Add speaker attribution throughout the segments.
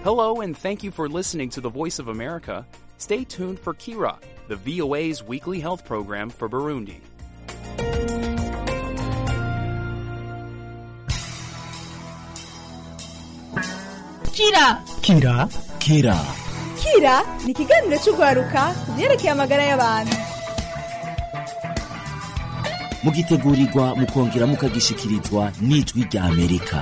Speaker 1: Hello, and thank you for listening to the Voice of America. Stay tuned for Kira, the VOA's weekly health program for Burundi.
Speaker 2: Kira
Speaker 3: Kira
Speaker 4: Kira
Speaker 2: Kira ni ikiganiro cy'urwaruka ku byerekeye amagara y'abantu
Speaker 4: mugitegurirwa mukongera mukagishikirizwa n'ijwi rya Amerika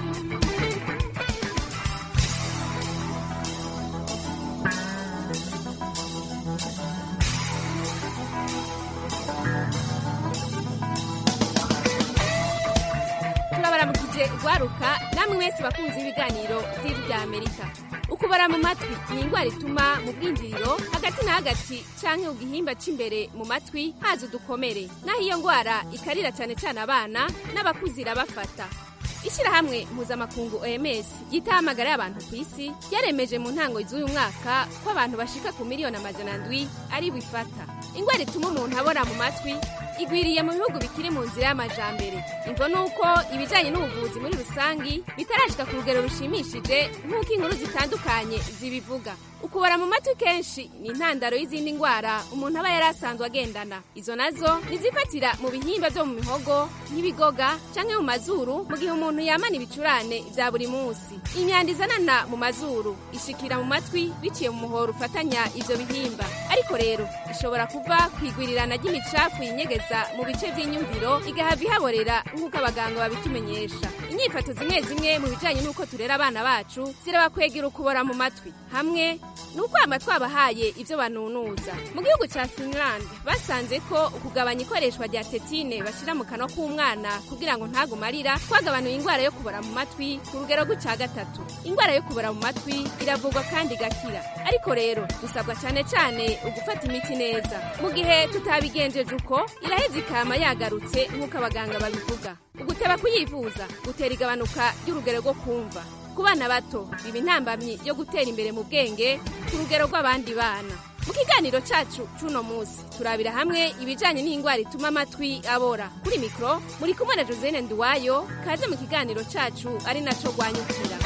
Speaker 5: turabaramukije rwaruka namwe mwese bakunze ibiganiro by'ijwi rya amerika ukubara mu matwi ni indwara ituma mu bwinjiriro hagati na hagati canke ku gihimba c'imbere mu matwi haza udukomere naho iyo ndwara ikarira cane cane abana n'abakuze irabafata ishyirahamwe mpuzamakungu oms ryitaho amagara y'abantu ku isi ryaremeje mu ntango z'uyu mwaka ko abantu bashika ku miliyoni amajana ndwi ari bifata indwara ituma umuntu abora mu matwi igwiriye mu bihugu bikiri mu nzira y'amajambere imvo ni uko ibijyanye n'ubuvuzi muri rusangi bitarashika ku rugero rushimishije nk'uko inkuru zitandukanye zibivuga ukubara mu matwi kenshi ni intandaro y'izindi ndwara umuntu aba yari asanzwe agendana izo nazo nizifatira mu bihimba byo mu mihogo nk'ibigoga canke mu mazuru mu gihe umuntu yamana ibicurane vya buri munsi imyanda izanana mu mazuru ishikira mu matwi biciye mu muhoro ufatanya ivyo bihimba ariko rero ishobora kuva kwigwirirana ry'imicafu yinyegeza mu bice vy'inyumviro igahava ihaborera nk'uko abaganga babitumenyesha inyifato zimwe zimwe mu bijanye n'uko turera abana bacu zirabakwegera ukubora mu matwi hamwe ni ukwama twabahaye ivyo banunuza mu gihugu ca finland basanze ko ukugabanya ikoreshwa rya tetine bashira mu kanwa k'umwana kugira ngo ntagume arira twagabanuye indwara yo kubora mu matwi ku rugero rw'ica gatatu indwara yo kubora mu matwi iravurwa kandi igakira ariko rero dusabwa cane cane ugufata imiti neza mu gihe tutabigenjeje uko iraheza ikama yagarutse nk'uko abaganga babivuga uguteba kuyivuza gutera igabanuka ry'urugero rwo kumva ku bana bato biba intambamyi yo gutera imbere mu bwenge ku rugero rw'abandi bana mu kiganiro cacu c'uno musi turabira hamwe ibijanye n'indwara ituma amatwi abora kuri mikoro muri kumwe na josene nduwayo kaze mu kiganiro cacu ari naco rwanyukira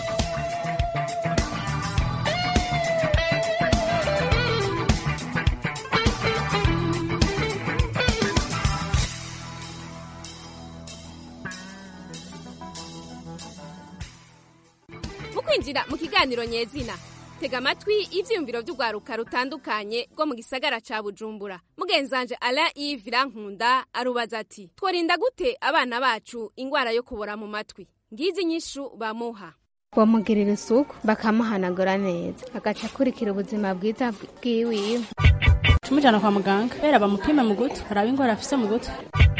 Speaker 5: mu kwinjira mu kiganiro nyezina tega amatwi ivyiyumviro vy'urwaruka rutandukanye rwo mu gisagara ca bujumbura mugenzanje ala ive irankunda arubaza ati tworinda gute abana bacu ingwara yo kubora mu matwi ngizi inyishu bamuha
Speaker 6: bamugirira isuku bakamuhanagura neza agaca akurikira ubuzima bwiza bwiwiwe
Speaker 7: tumujyana kwa muganga kubera bamupime mu gutwi haraba indwara afise mu gutwi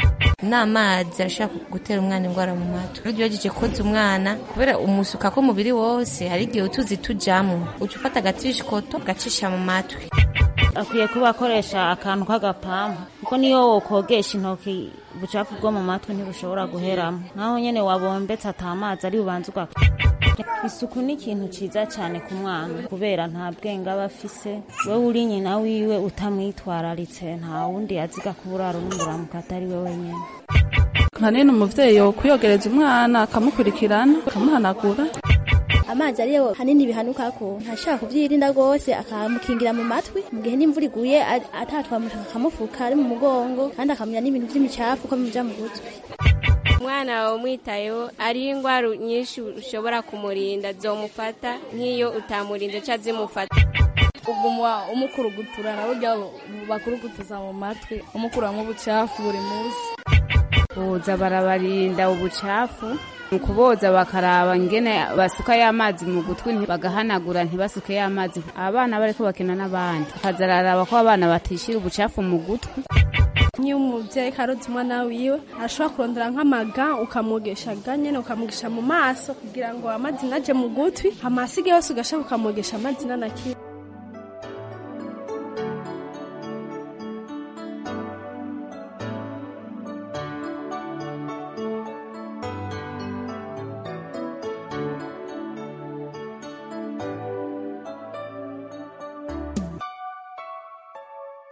Speaker 8: n'amazi arashaka gutera umwana indwara mu matwi iyo ugerageje koza umwana kubera umusuka k'umubiri wose hari igihe utuzi tujyamo uca ufata agatishikoto ugacisha mu matwi
Speaker 9: akwiye kuba akoresha akantu k'agapampa kuko niyo wokogesha intoki ubucafu bwo mu matwi ntibushobora guheramo naho nyine wabombetse atamazi ari bubanza ugaka isuku ni ikintu cyiza cyane ku mwana kubera nta bwenge aba afise we uri nyina wiwe utamwitwararitse nta wundi aziga kuburara n'umuramuka atari we wenyine
Speaker 7: hanini umuvyeyi yokwiyogereza umwana akamukurikirana akamuhanagura
Speaker 10: amazi ariyo hanini bihanuka ko ntashaka kubyirinda rwose akamukingira mu matwi mu gihe n'imvura iguye atatwamushaka akamufuka ari mu mugongo kandi akamenya n'ibintu by'imicafu ko bimuja mu gutwi
Speaker 5: umwana wawe umwitayeho ariho indwara nyinshi ushobora kumurinda zomufata nk'iyo utamurinze ca zimufata
Speaker 11: uguma umukurugutura na burya bakurugutuza mu matwi umukuramwo ubucafu buri munsi
Speaker 12: boza barabarinda ubucafu mu kuboza bakaraba ngene basukayo amazi mu gutwi bagahanagura ntibasukeyo amazi abana bariko bakina n'abandi akazararaba ko abana batishira ubucafu mu gutwi
Speaker 11: nk'iyo umubyeyi karoze umwana wiwe arashobora kurondera nk'amaga ukamwogesha ga nyene ukamwogesha mu maso kugira ngo amazi naje mu gutwi amasige yose ugashaka ukamwogesha amazi nanakira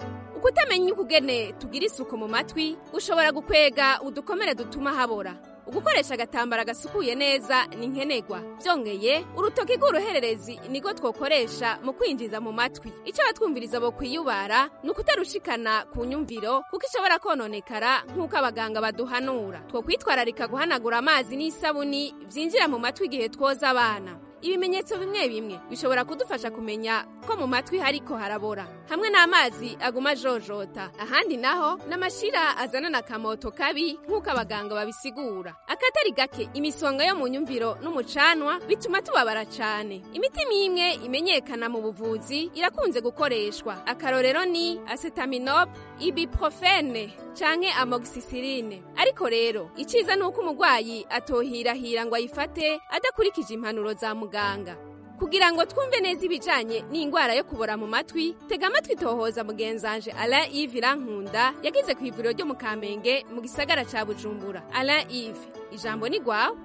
Speaker 5: ukutamenya ukugene tugira isuku mu matwi ushobora gukwega udukomere dutuma habora ugukoresha agatambara gasukuye neza ni nkenerwa byongeye urutoki rw'uruhererezi niko twokoresha mu kwinjiza mu matwi icyo abatwumviriza bo kwiyubara ni ukutarushikana ku nyumviro kuko ishobora kononekara nk'uko abaganga baduhanura two kwitwararika guhanagura amazi n'isabuni byinjira mu matwi igihe twoza abana ibimenyetso bimwe bimwe bishobora kudufasha kumenya ko mu matwi hariko harabora hamwe n'amazi aguma ajojota ahandi naho n'amashira azanana akamoto kabi nk'uko abaganga babisigura akatari gake imisonga yo mu nyumviro n'umucanwa bituma tubabara cane imiti imwe imenyekana mu buvuzi irakunze gukoreshwa akarorero ni acetaminop ibuprofene canke amoxicilline ariko rero iciza ni uko umurwayi atohirahira ngo ayifate adakurikije impanuro za muganga kugira ngo twumve neza ibijanye n'ingwara yo kubora mu matwi tega amatwi tohoza mugenzanje alain ive irankunda yagize ku ivuriro ryo mu kamenge mu gisagara ca bujumbura alain ive ijambo ni gwawe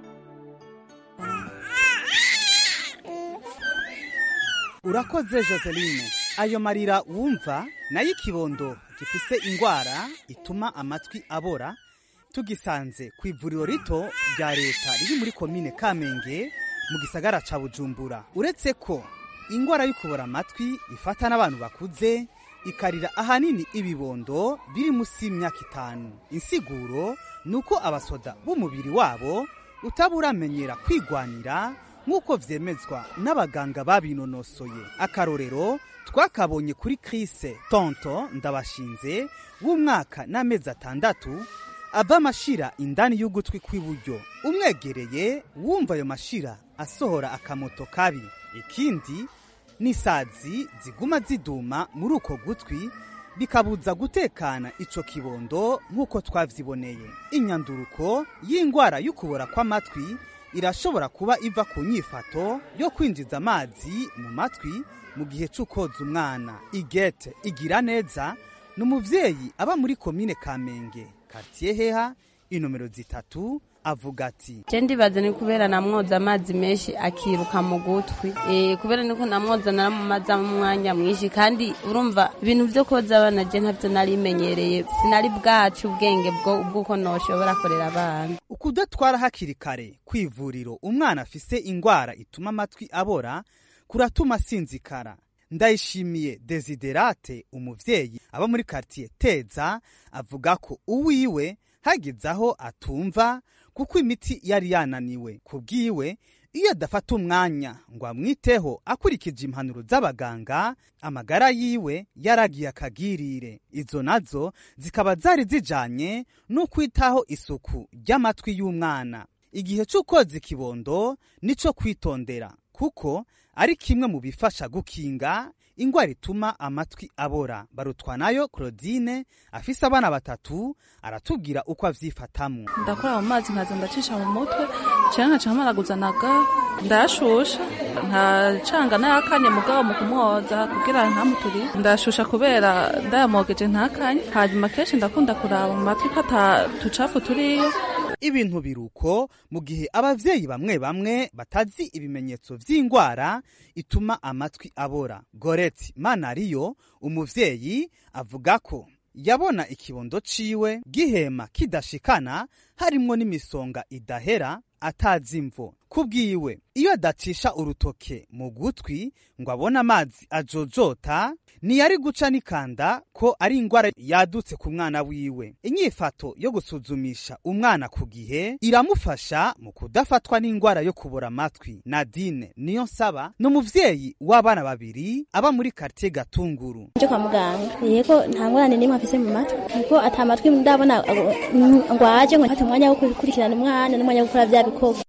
Speaker 3: urakoze joseline ayo marira wumva nayo ikibondo gifise ingwara ituma amatwi abora tugisanze ku ivuriro rito rya leta riri muri komine kamenge mu gisagara ca bujumbura uretse ko ingwara yo kubora amatwi ifata n'abantu bakuze ikarira ahanini ibibondo biri munsi y'imyaka itanu insiguro ni uko abasoda b'umubiri wabo utaburamenyera kwigwanira nk'uko vyemezwa n'abaganga babinonosoye akarorero twakabonye kuri krise tonto ndabashinze w'umwaka n'amezi atandatu ava amashira indani y'ugutwi kw'iburyo umwegereye wumva ayo mashira asohora akamoto kabi ikindi ni isazi ziguma ziduma muri uko gutwi bikabuza gutekana ico kibondo nk'uko twavyiboneye inyanduruko y'ingwara y'ukubora kw'amatwi irashobora kuba iva ku nyifato yo kwinjiza amazi mu matwi mu gihe c'ukoza umwana igete igira neza ni umuvyeyi aba muri komine kamenge kartiye heha inomero zitatu avuga ati
Speaker 13: je ndibaza ni kubera namwoza amazi menshi akiruka mu gutwi e, kubera niko namwoza naramumaza mu mwanya mwinshi kandi urumva ibintu vyo koza abana je ntavyo narimenyereye sinari bwacu ubwenge bw'uko noshobora korera abana
Speaker 3: ukudatwara hakiri kare kw'ivuriro umwana afise ingwara ituma amatwi abora kuratuma asinzikara ndayishimiye desiderate umuvyeyi aba muri kartiye teza avuga ko uwiwe hageze aho atumva kuko imiti yari yananiwe ku bwiwe iyo adafata umwanya ngo amwiteho akurikije impanuro z'abaganga amagara yiwe yaragiye akagirire izo nazo zikaba zari zijanye n'ukwitaho isuku ry'amatwi y'umwana igihe c'ukoza ikibondo nico kwitondera kuko ari kimwe mu bifasha gukinga ingwara ituma amatwi abora barutwanayo claudine afise abana batatu aratubwira uko avyifatamwo
Speaker 14: ndakora mu mazi nkaza ndacisha mu mutwe canke nkaca nkamaraguza ndayashusha nkacanga nayakanye mugabo mu kumwoza kugira ntamuturi ndayashusha kubera ndayamogeje ntakanye hanyuma kenshi ndakunda kuraba mu matwi ko ata tucafu turiyo
Speaker 3: ibintu biruko mu gihe abavyeyi bamwe bamwe batazi ibimenyetso vy'ingwara ituma amatwi abora goreti manariyo umuvyeyi avuga ko yabona ikibondo ciwe gihema kidashikana harimwo n'imisonga idahera atazi imvo kubwiwe iyo adacisha urutoke mu gutwi ngo abone amazi ajojota ntiyari guca n'ikanda ko ari ingwara yadutse ku mwana wiwe inyifato yo gusuzumisha umwana ku gihe iramufasha mu kudafatwa n'ingwara yo kubura amatwi nadine niyo nsaba ni umuvyeyi w'abana babiri aba muri kartiye gatunguru
Speaker 10: nje kwa muganga yego nta ngorane n'imwe afise mu matwi kuko ata matwi ndabona ngo aje ngo mfate umwanya wo gukurikirana umwana n'umwanya wo gukora vya bikorwa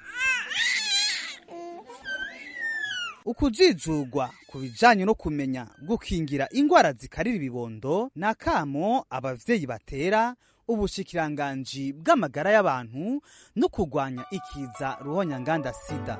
Speaker 3: ukujijugwa ku bijanye no kumenya gukingira ingwara zikarira ibibondo ni akamo abavyeyi batera ubushikiranganji bw'amagara y'abantu no kurwanya ikiza ruhonyanganda sida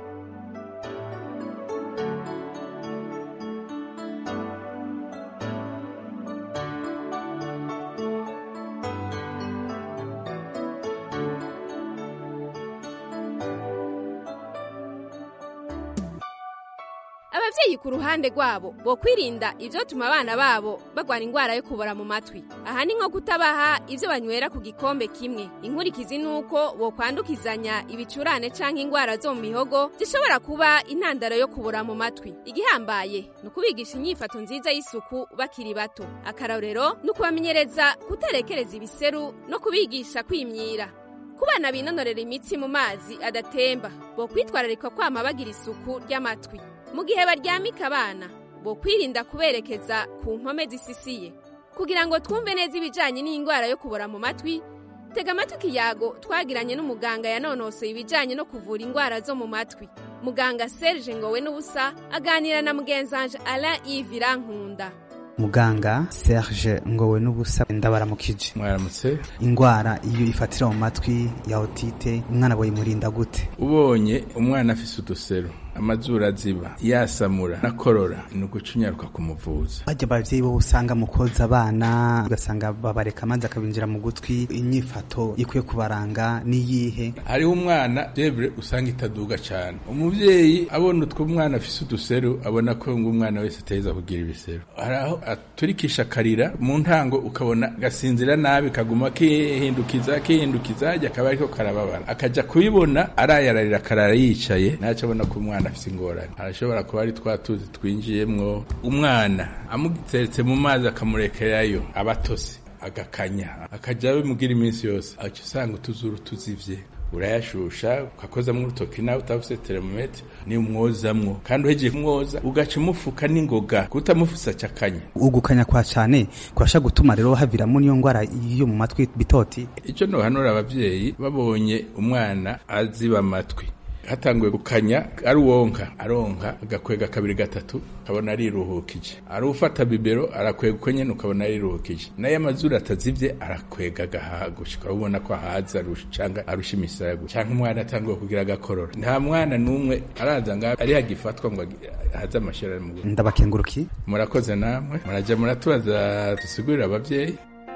Speaker 5: abavyeyi ku ruhande rwabo bo kwirinda ivyotuma abana babo bagwara ingwara yo kubora mu matwi aha ni nko kutabaha ivyo banywera ku gikombe kimwe inkurikizi nuko bo kwandukizanya ibicurane canke ingwara zo mu mihogo zishobora kuba intandaro yo kubora mu matwi igihambaye ni ukubigisha inyifato nziza y'isuku bakiri bato akarorero ni ukubamenyereza kuterekereza ibiseru no kubigisha kwimyira ku bana binonorera imitsi mu mazi adatemba bo kwitwararika kwama bagira isuku ry'amatwi mu gihe baryamika abana bo kwirinda kuberekeza ku mpome zisisiye kugira ngo twumve neza ibijanye n'indwara yo kubora mu matwi tega amatwi ikiyago twagiranye n'umuganga yanonosoye ibijanye no kuvura indwara zo mu matwi muganga serge ngowe n'ubusa aganira na mugenzanje alain yves irankunda
Speaker 3: muganga serge ngowe n'ubusa ndabaramukije
Speaker 15: mwaramutse
Speaker 3: ingwara iyo ifatira mu matwi ya otite umwana boyimurinda gute
Speaker 15: ubonye umwana afise udusero amazuru aziba yasamura nakorora ni ugucunyaruka kumuvuza
Speaker 3: bajya abavyeyi bo usanga mu koza abana ugasanga babareka amazi akabinjira mu gutwi inyifato ikwiye kubaranga niyihe
Speaker 15: hariho umwana devre usanga itaduga cane umuvyeyi abona utwo umwana afise uduseru abona ko ngo umwana wese ateza kugira ibiseru haraho aturikisha akarira mu ntango ukabona gasinzira nabi kaguma kihindukiza kihindukiza hajya akaba ariko karababara akaja kubibona arayararira akarara yicaye naco abona ko umwana afise ingorane arashobora kuba ari twa tuzi twinjiyemwo umwana amuteretse mu mazi akamurekerayo abatose agakanya akaja bimugira iminsi yose aca usanga utuzuru tuzivye urayashusha ukakozamwo urutoki nawe utafuse termometre ni umwozamwo kandi uhejeje kumwoza ugaca umufuka n'ingoga kutamufuse acakanya
Speaker 3: ugukanya kwa cane kurasha gutuma rero haviramo niyo ngwara yo mu matwi bitoti
Speaker 15: ico nohanura abavyeyi babonye umwana aziba amatwi hatanguye gukanya ari uwonka aronka agakwega kabiri gatatu ukabona ariruhukije ari ufata bibero arakwega uko nyene ukabona ariruhukije nayo amazuru atazivye arakwega agahagushi ukabona ko ahaza arusha canga arusha imisago canke umwana atanguye kugira agakorora nta mwana n'umwe araza nga ari hagifatwa ngo haze amashira mu
Speaker 3: ndabakenguruki
Speaker 15: murakoze namwe muraja muratubaza dusigurira abavyeyi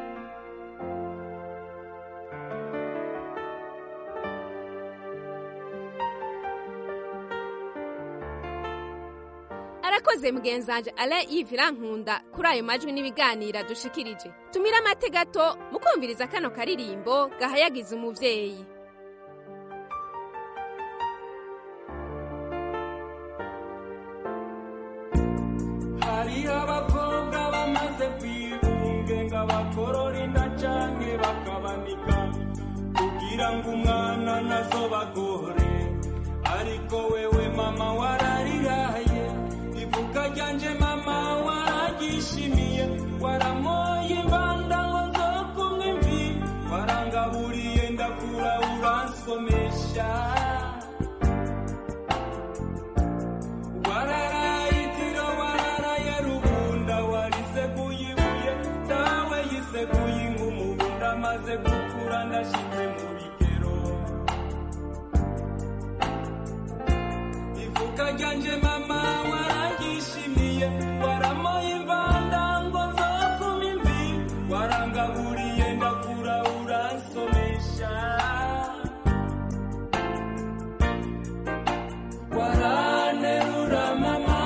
Speaker 5: arakoze mugenzanje alain yves irankunda kuri ayo majwi n'ibiganira dushikirije tumira amate gato mukumviriza kano karirimbo gahayagiza umuvyeyi
Speaker 16: hariho abakobwa bamaze kwibungenga bakorora inda canke bakabanika kugira ngo umwana nazo bagore ariko wewe mama warariraye ivuga ryanje mama waragishimiye waramoye imbanda ngo zo kumwe mvi warangaburiye ndakura uransomesha wararayitiro wararaye rubunda wariseguye ibuye dawe yiseguye ingumubunda maze gukura ndashize mu bigero ivuka ryanje mama waragishimiye waramoye imvanda ngo zo kuma imvi warangaburiye ndakura uransomesha waranerura mama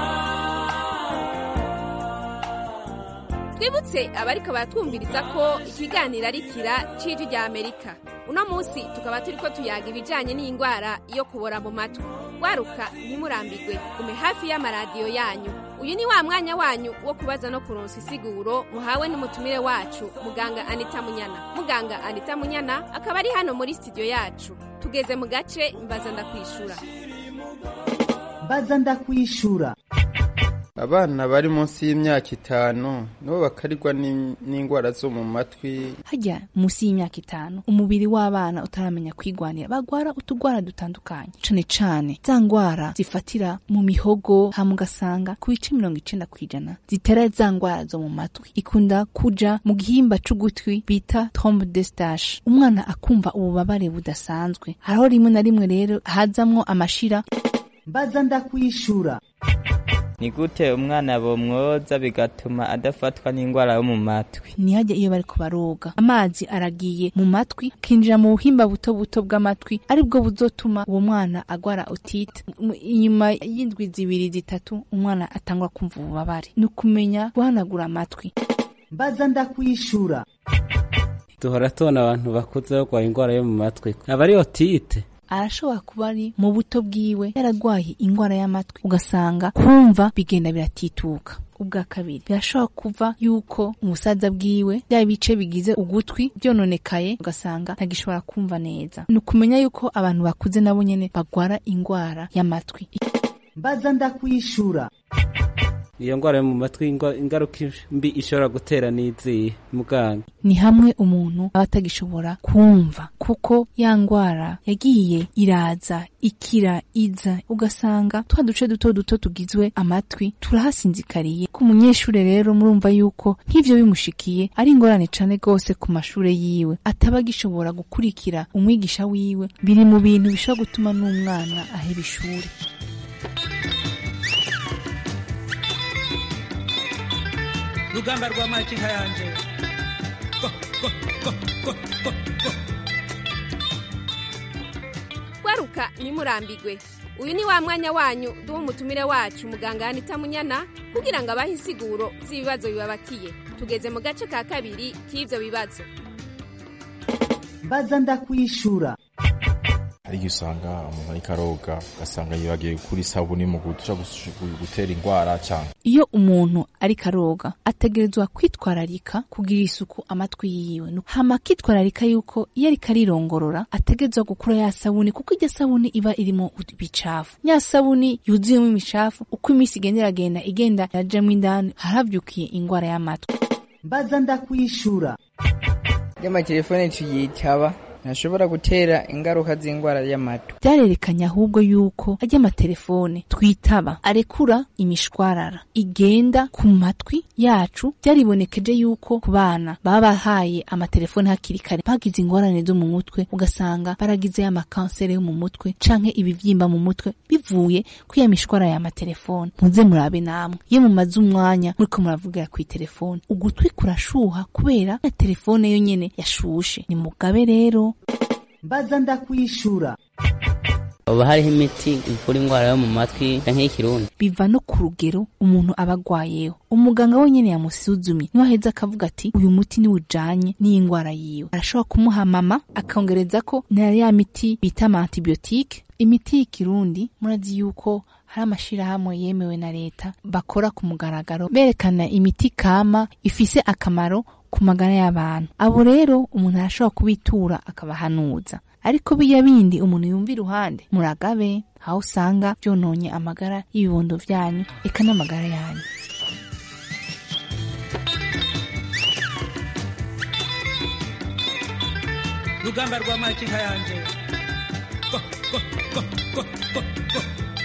Speaker 5: twibutse abariko baratwumviriza ko ikiganiro ari kira c'ijwi rya amerika uno munsi tukaba turiko tuyaga ibijanye n'indwara yo kubora mu matwi waruka ntimurambirwe gume hafi y'amaradiyo yanyu uyu ni wa mwanya wanyu wo kubaza no kuronsa isiguro muhawe n'umutumire wacu muganga anita munyana muganga anita munyana akaba ari hano muri studio yacu tugeze mu gace mbaza ndakwishura
Speaker 17: mbaza ndakwishura
Speaker 18: abana bari munsi y'imyaka itanu nibo bakarirwa n'in- n'indwara zo mu matwi
Speaker 19: hajya munsi y'imyaka itanu umubiri w'abana utaramenya kwigwanira bagwara utugwara dutandukanye cane cane za ngwara zifatira mu mihogo hama ugasanga ku bice mirongo icenda kw'ijana zitera za ngwara zo mu matwi ikunda kuja mu gihimba c'ugutwi bita trombe de stache umwana akumva ububabare budasanzwe hariho rimwe na rimwe rero hazamwo amashira
Speaker 17: mbaza ndakwishura
Speaker 20: ni gute umwana bomwoza bigatuma adafatwa n'indwara yo mu matwi
Speaker 19: ntihajya iyo bariko baroga amazi aragiye mu matwi akinjira mu buhimba buto buto bw'amatwi aribwo buzotuma uwo mwana agwara otite M- inyuma y'indwi zibiri zitatu umwana atangura kumva ububabare ni ukumenya guhanagura amatwi
Speaker 17: mbaza ndakwishura
Speaker 21: duhora tubona abantu bakuze barwaye indwara yo mu matwi aba ari otite
Speaker 19: arashobora kuba ari mu buto bwiwe yaragwaye indwara y'amatwi ugasanga kumva bigenda biratituka ubwa kabiri birashobora kuva yuko umusaza bwiwe bya bice bigize ugutwi byononekaye ugasanga ntagishobora kumva neza ni ukumenya yuko abantu bakuze nabo nyene bagwara indwara y'amatwi
Speaker 17: mbaza ndakwishura
Speaker 21: iyo ndwara yo mu matwi ingwa- ingaruka mbi ishobora gutera n'izihe muganga
Speaker 19: ni hamwe umuntu aba atagishobora kumva kuko ya ndwara yagiye iraza ikira iza ugasanga twa duce duto duto tugizwe amatwi turahasinzikariye ku munyeshuri rero murumva yuko nk'ivyo bimushikiye ari ingorane cane rwose ku mashure yiwe ataba agishobora gukurikira umwigisha wiwe biri mu bintu bishobora gutuma n'umwana aheba ishuri
Speaker 22: rugamba rwa makinka yanje Go, go, go, go, go, go.
Speaker 5: gwaruka ntimurambigwe uyu ni wa mwanya wanyu duha umutumire wacu muganga yanita munyana kugira ngo abahe insiguro z'ibibazo bibabakiye tugeze mu gace ka kabiri k'ivyo bibazo
Speaker 17: mbaza ndakwishura
Speaker 23: hari igihe usanga umuntu ariko aroga ugasanga yibagiye kuri isabuni mu guca gutera indwara cyangwa
Speaker 19: iyo umuntu ariko aroga ategerezwa kwitwararika kugira isuku amatwi yiwe Nu- hama akitwararika yuko iyo ariko arirongorora ategerezwa gukura ya sabuni kuko iryo sabuni iba irimo ibicafu ya sabuni yuzuyemo imicafu uko iminsi igenda iragenda igenda irajamo indani haravyukiye ingwara y'amatwi
Speaker 17: mbaza ndakwishura
Speaker 24: ry'amatelefone tuyitaba ntashobora gutera ingaruka z'indwara y'amatwi
Speaker 19: vyarerekanye ahubwo yuko arya amatelefone twitaba arekura imishwarara igenda ku matwi yacu vyaribonekeje yuko ku bana baba bahaye amatelefone hakiri kare bagize ingorane zo mu mutwe ugasanga baragize amakansere yo mu mutwe canke ibivyimba mu mutwe bivuye kuri ya mishwara ya amatelefone muze murabe namwe iyo mumaze umwanya muriko muravugira kw'itelefone ugutwi kurashuha kubera ya telefone yo nyene yashushe ni mugabe rero
Speaker 17: mbaza ndakwishura
Speaker 25: haba hariho imiti ivura indwara yo mu matwi nk'ikirundi
Speaker 19: biva no ku rugero umuntu aba agwayeho umuganga wenyene yamusuzumye niwe aheza akavuga ati uyu muti niwe ujanye n'iyi ndwara yiwe arashobora kumuha mama akongereza ko na ya miti bita ama antibiyotike imiti y'ikirundi murazi yuko hari amashirahamwe yemewe na leta bakora ku mugaragaro berekana imiti kama ifise akamaro ku magara y'abantu abo rero umuntu arashobora kubitura akabahanuza ariko biya bindi umuntu yumva iruhande muragabe aho usanga byononye amagara y'ibibondo vyanyu eka n'amagara yanyu
Speaker 22: rugamba rwa makinka yanje Go, go, go, go, go, go.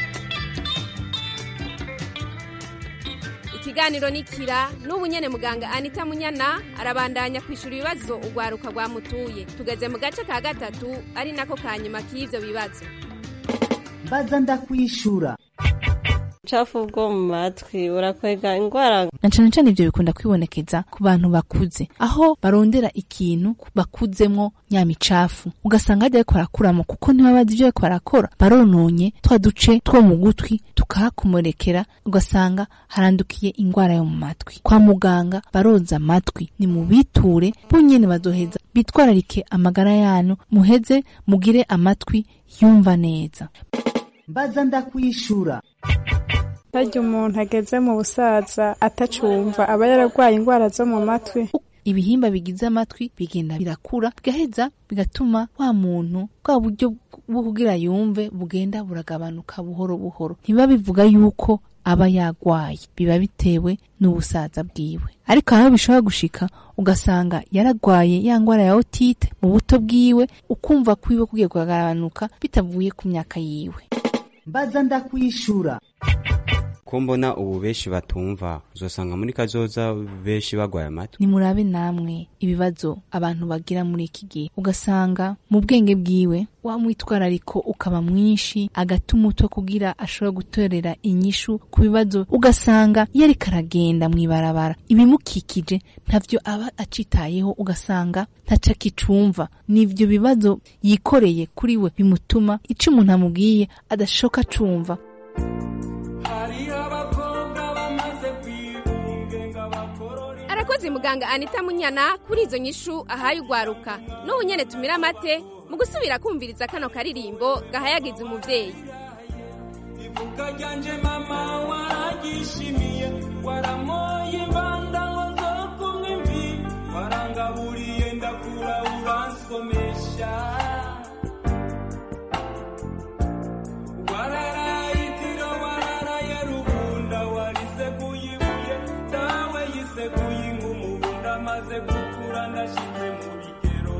Speaker 5: ikiganiro ni kira n'ubu nyene muganga anita munyana arabandanya kwishura ibibazo urwaruka rwamutuye tugeze mu gace ka gatatu ari nako ka nyuma k'ivyo bibazo
Speaker 17: mbaza ndakwishura
Speaker 26: ubucafu bwo mu matwi burakwega indwara
Speaker 19: na cane cane ivyo bikunda kwibonekeza ku bantu bakuze aho barondera ikintu bakuzemwo nya micafu ugasanga hajya bariko barakuramo kuko ntibabazi ivyo bariko barakora barononye twa duce two mu gutwi tukahakomorekera ugasanga harandukiye ingwara yo mu matwi kwa muganga baroza amatwi ni mubiture bonyene bazoheza bitwararike amagara yanyu muheze mugire amatwi yumva neza
Speaker 17: mbaza ndakwishura
Speaker 11: barya umuntu ageze mu busaza atacumva aba yararwaye indwara zo mu matwi
Speaker 19: ibihimba bigize amatwi bigenda birakura bigaheza bigatuma wa muntu bwa buryo bwo kugira yumve bugenda buragabanuka buhoro buhoro ntibiba bivuga yuko aba yagwaye biba bitewe n'ubusaza bwiwe ariko aho bishobora gushika ugasanga yaragwaye ya ngwara ya otite mu buto bwiwe ukumva kwiwe kugiye kugabanuka bitavuye ku myaka yiwe
Speaker 17: mbaza ndakwishura
Speaker 1: ko mbona ubu benshi batumva uzosanga muri kazoza benshi bagwaye amatwi
Speaker 19: nimurabe namwe ibibazo abantu bagira muri iki gihe ugasanga mu bwenge bwiwe wa mwitwarariko ukaba mwinshi agatuma uto kugira ashobora gutorera inyishu ku bibazo ugasanga iyo ariko aragenda mw'ibarabara ibimukikije ntavyo aba acitayeho ugasanga ntaco akicumva n'ivyo bibazo yikoreye kuri we bimutuma ico umuntu amubwiye adashoka acumva
Speaker 5: arakoze muganga anita munyana kuri izo nyishu ahaye ugwaruka n'ubu nyene tumira amate mu gusubira kumviriza kano karirimbo gahayagiza umuvyeyi
Speaker 16: ivuka ryanje mama waragishimiye waramoye ibanda ngo nzokumwe imvi warangaburiye ndakura uransomesha wararayitiro wararaye rubunda wariseguye ibuye dawe yiseguye inkumubunda maze gukura ndashize mu bigero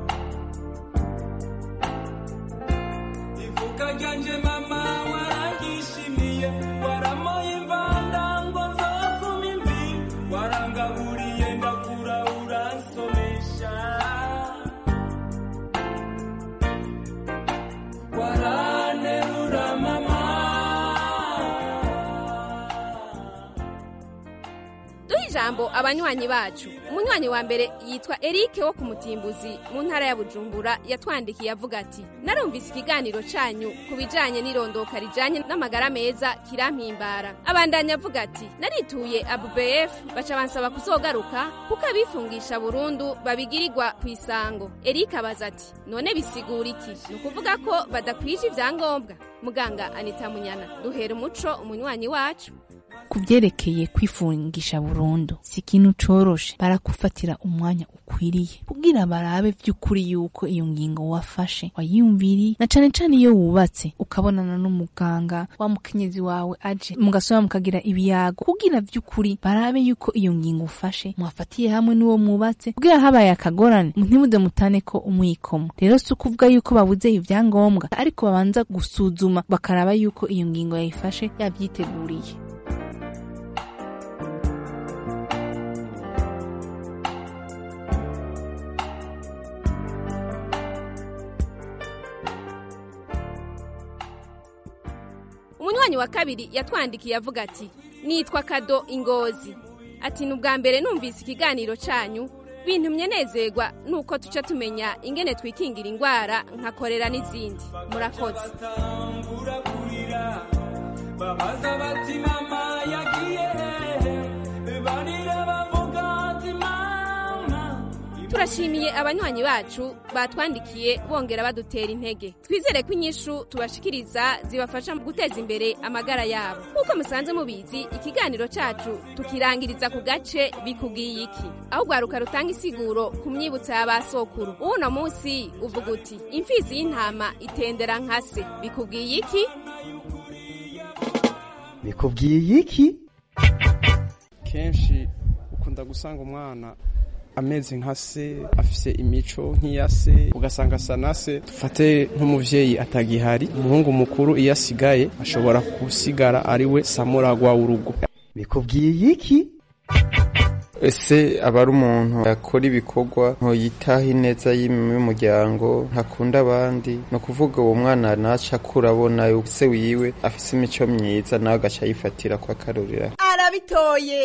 Speaker 16: ivuka ryanje mama waragishimiye waramoye imvanda ngo nzokuma imvi warangaburiye ndakura uransomesha waranerura mama
Speaker 5: duhe ijambo abanywanyi bacu umunywanyi wa mbere yitwa erike wo ku mutimbuzi mu ntara ya bujumbura yatwandikiye avuga ati narumvise ikiganiro canyu ku bijanye n'irondoka rijanye n'amagara meza kirampimbara abandanya avuga ati narituye abubf baca bansaba kuzogaruka kuko abifungisha burundu babigirirwa ku isango erike abaza ati none bisigura iki ni ukuvuga ko badakwije ivyangombwa muganga anita munyana duhera umuco umunywanyi wacu
Speaker 19: ku byerekeye kwifungisha burundu si ikintu coroshe barakufatira umwanya ukwiriye kugira barabe vy'ukuri yuko iyo ngingo wafashe wayiyumviriye na cane cane iyo wubatse ukabonana n'umuganga wa mukenyezi wawe aje mugasoma mukagira ibiyago kugira vy'ukuri barabe yuko iyo ngingo ufashe mwafatiye hamwe n'uwo mwubatse kugira habaye akagorane ntimuze mutane ko umwikomo rero si ukuvuga yuko babuze ivyangombwa ariko babanza gusuzuma bakaraba yuko iyo ngingo yayifashe yavyiteguriye
Speaker 5: umunywanyi wa kabiri yatwandikiye avuga ati nitwa kado ingozi ati ni ubwa mbere numvise ikiganiro canyu bintumye nezerwa nuko tuca tumenya ingene twikingira ingwara nka korera n'izindi murakoze
Speaker 16: batangura kurira babaza bati mama yagiye hehe barira bavuga ati mama
Speaker 5: turashimiye abanywanyi bacu batwandikiye bongera badutera intege twizere ko inyishu tubashikiriza zibafasha mu guteza imbere amagara yabo nk'uko musanze mubizi ikiganiro cacu tukirangiriza ku gace bikubwiye iki aho ugwaruka rutanga isiguro ku myibutso ya ba sokuru uwuno munsi uvuga uti imfizi y'intama itendera nka se bikubwiye iki
Speaker 17: bikubwiye iki
Speaker 2: kenshi ukunda gusanga umwana ameze nka se afise imico nk'iya se ugasanga asa na se dufate nk'umuvyeyi atagihari umuhungu mukuru iyo asigaye ashobora gusigara ari we samuragwa w'urugo
Speaker 17: bikubwiye iki
Speaker 18: ese aba ari umuntu yakora ibikorwa yitaho ineza y'umuryango ntakunda abandi ni ukuvuga uwo mwana naca akura abona se wiwe afise imico myiza nawe agaca yifatira ko akarurira
Speaker 4: arabitoye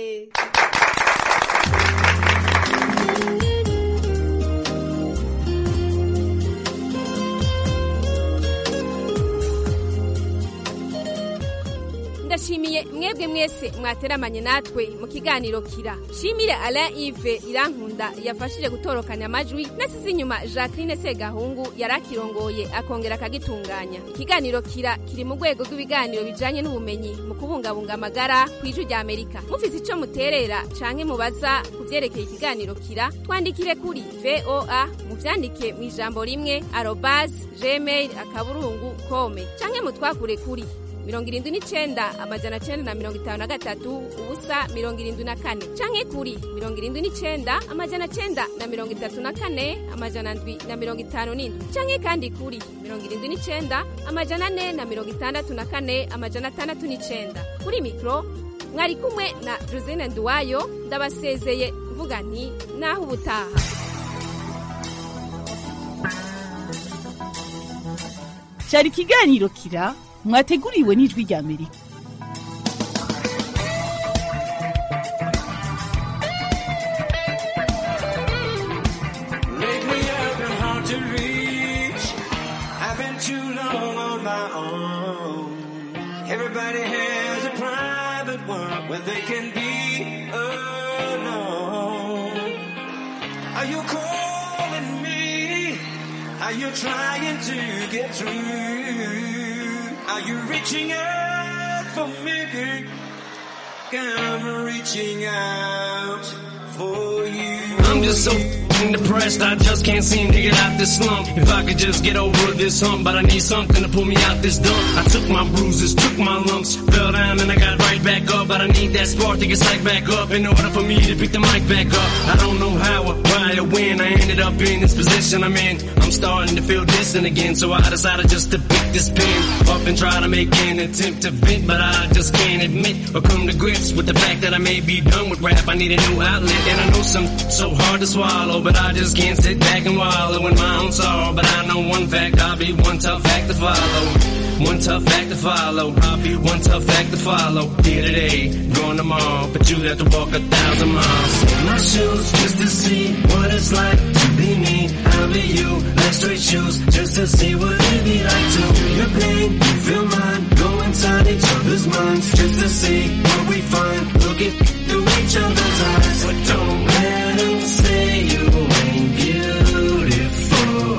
Speaker 5: ndashimiye mwebwe mwese mwateramanye natwe mu kiganiro kira shimire alain ive irankunda yafashije gutorokanya amajwi nasize inyuma jacqueline segahungu yari akirongoye akongera akagitunganya ikiganiro kira kiri mu rwego rw'ibiganiro bijanye n'ubumenyi mu kubungabunga amagara ku ijwi rya amerika mufise ico muterera canke mubaza ku vyerekeye ikiganiro kira twandikire kuri voa muvyandike mw'ijambo rimwe arobas gmail akaburungu kome canke mutwakure kuri mirongo irindwi n'icenda amajana cenda na mirongo itanu na gatatu ubusa mirongo irindwi na kane canke kuri mirongo irindwi n'icenda amajana cenda na mirongo itatu na kane amajana ndwi na mirongo itanu n'indwi canke kandi kuri mirongo irindwi n'icenda amajana ane na mirongo itandatu na kane amajana atandatu n'icenda kuri mikro mwari kumwe na josine nduwayo ndabasezeye mvuga nti naho ubutaha
Speaker 4: cyari ikiganiro kira mwateguriwe n'ijwi rya amerika
Speaker 16: Make me up and hard to reach. I've been too long on my own. Everybody has a private world where they can be alone. Are you calling me? Are you trying to get through? Are you reaching out for me? I'm reaching out for you.
Speaker 6: I'm just so f***ing depressed, I just can't seem to get out this slump. If I could just get over this hump, but I need something to pull me out this dump. I took my bruises, took my lumps, fell down and I got right back up. But I need that spark to get psyched back up in order for me to pick the mic back up. I don't know how or why or when I ended up in this position I'm in. I'm starting to feel distant again, so I decided just to pick this pen up and try to make an attempt to vent, but I just can't admit or come to grips with the fact that I may be done with rap. I need a new outlet, and I know some so hard to swallow, but I just can't sit back and wallow in my own sorrow. But I know one fact, I'll be one tough act to follow. One tough act to follow. I'll be one tough act to follow. Here today, gone tomorrow, but you have to walk a thousand miles.
Speaker 16: In my shoes just to see what it's like to be me. I'll be you, like straight shoes, just to see what it'd be like to feel your pain, you feel mine. Go inside each other's minds, just to see what we find. Looking through each other's eyes, but don't let them say you ain't beautiful.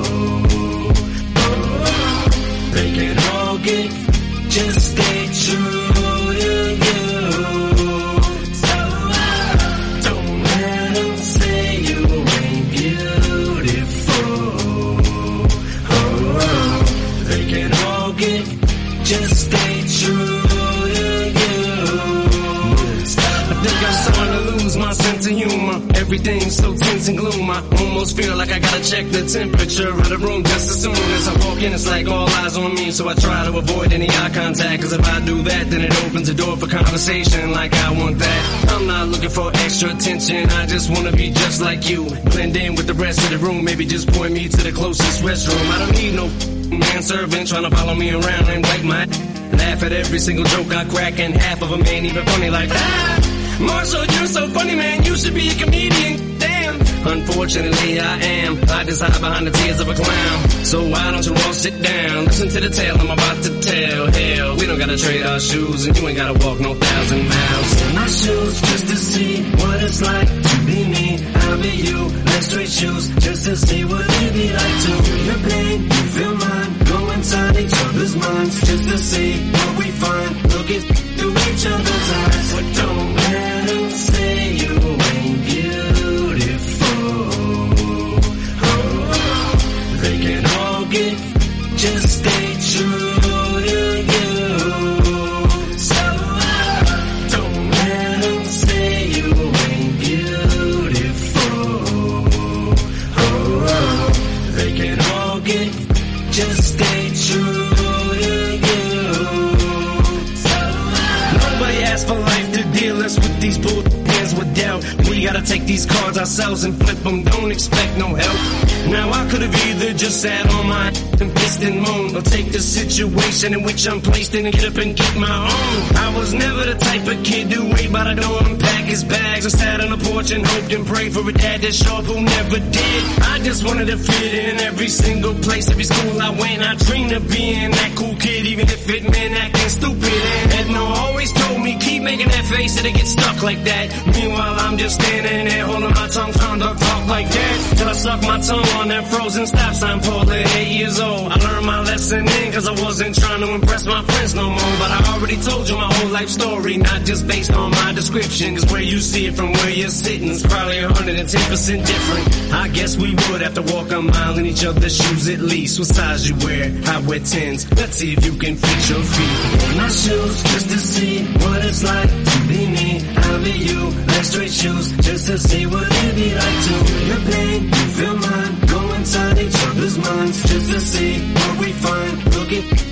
Speaker 16: Oh, they can all get, just stay true to you. So uh, don't let them say you ain't beautiful. Oh, they can all get, just stay true to you.
Speaker 6: I think I'm starting to lose my sense of humor. Everything's so tense and gloom. I almost feel like I gotta check the temperature of the room just as soon as I walk in. It's like all eyes on me, so I try to avoid any eye contact. Cause if I do that, then it opens the door for conversation like I want that. I'm not looking for extra attention. I just wanna be just like you. Blend in with the rest of the room. Maybe just point me to the closest restroom. I don't need no manservant trying to follow me around and wipe my Laugh at every single joke I crack, and half of them ain't even funny like that. Marshall, you're so funny, man. You should be a comedian. Damn. Unfortunately, I am. I just hide behind the tears of a clown. So why don't you all sit down? Listen to the tale I'm about to tell. Hell, we don't gotta trade our shoes, and you ain't gotta walk no thousand miles.
Speaker 16: In my shoes just to see what it's like to be me. I'll be you, like straight shoes, just to see what it'd be like to feel your pain, you feel mine. Go inside each other's minds, just to see what we find. Looking through each other's eyes, but don't let them say you ain't beautiful. Oh, they can all get, just stay true to you. So uh, don't let them say you ain't beautiful. Oh, they can all get, just stay true to you. So uh,
Speaker 6: Nobody asked for life to deal us with these bull hands with doubt. We gotta take these cards ourselves and flip them. Don't expect no help. Now I could have either just sat on my and pissed and moaned, or take the situation in which I'm placed in and get up and get my own. I was never the type of kid to wait by the door and pack his bags. I sat on the porch and hoped and prayed for a dad that show up who never did. I just wanted to fit in every single place, every school I went. I dreamed of being that cool kid, even if it meant acting stupid. And Edna always told me, keep making that face, it'll get stuck like that. Meanwhile, I'm just standing there holding my tongue, trying to talk like that. Till I suck my tongue on that frozen stop sign pole at eight years old. I learned my lesson listening, cause I wasn't trying to impress my friends no more. But I already told you my whole life story, not just based on my description. Cause where you see it from where you're sitting is probably 110% different. I guess we would have to walk a mile in each other's shoes at least. What size you wear? I wear 10s. Let's see if you can fit your feet
Speaker 16: in my shoes just to see what it's like to be me. I'll be you, like straight shoes, just to see what it'd be like to feel your pain, you feel mine. Go inside each other's minds just to see what we find. Looking